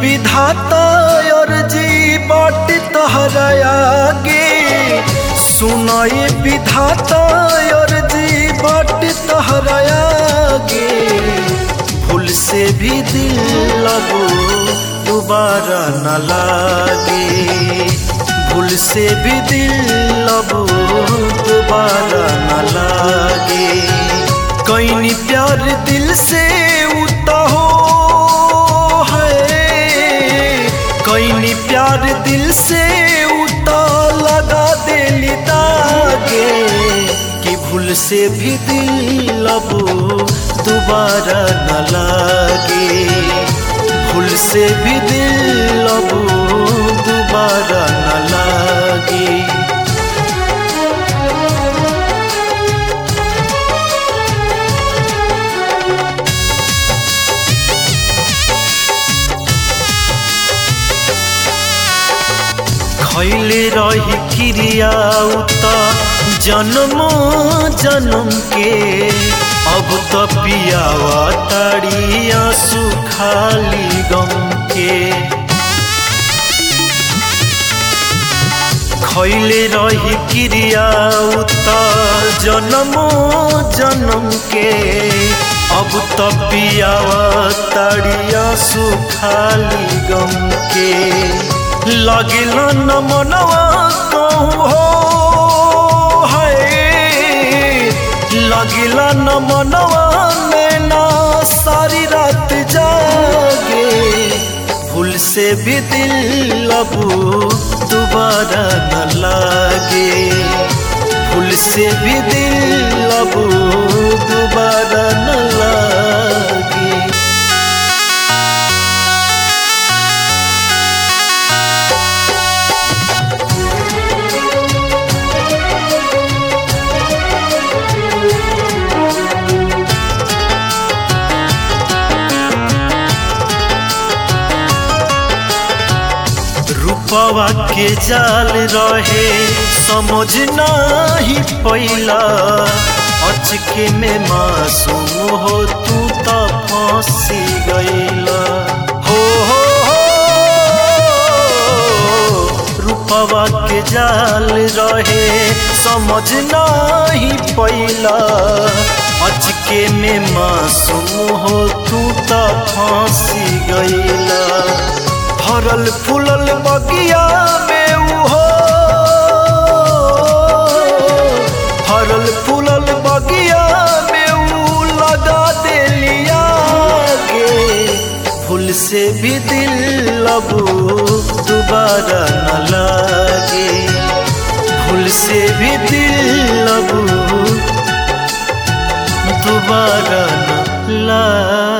विधाता अर्जी बाट तहरा आगे सुनाए विधाता अर्जी बाट तहरा आगे भूल से भी दिल लगो दोबारा न लागे भूल से भी दिल लगो दोबारा न लागे कहीं प्यार दिल से उता हो है कहीं प्यार दिल से उता लगा दिल दागे कि भूल से भी दिल अब दोबारा न लागे भूल से भी दिल अब दोबारा न लागे खैले रही क्रिया उता जन्म जन्म के अब तो पियावा ताड़िया सुखाली गम के खैले रही क्रिया उता जन्म जन्म के अब तो पियावा ताड़िया सुखाली गम के लगिल न मनवा कहूँ हो है लगिल न मनवा नैना सारी रात जागे भूल से भी दिल अब दोबारा न लागे भूल से भी दिल अब दोबारा न लागे रूपवा के जाल रहे समझ नहीं पैला अचके में मासूम हो तू तो फंसी गईला हो हो हो रूपवा के जाल रहे समझ नहीं पैला अचके में मासूम हो तू तो फंसी गईला फरल फूलल बगिया में उहो फरल फूलल बगिया में ऊ लगा दिलिया के फूल से भी दिल अब दोबारा न लागे फूल से भी दिल अब दोबारा न लागे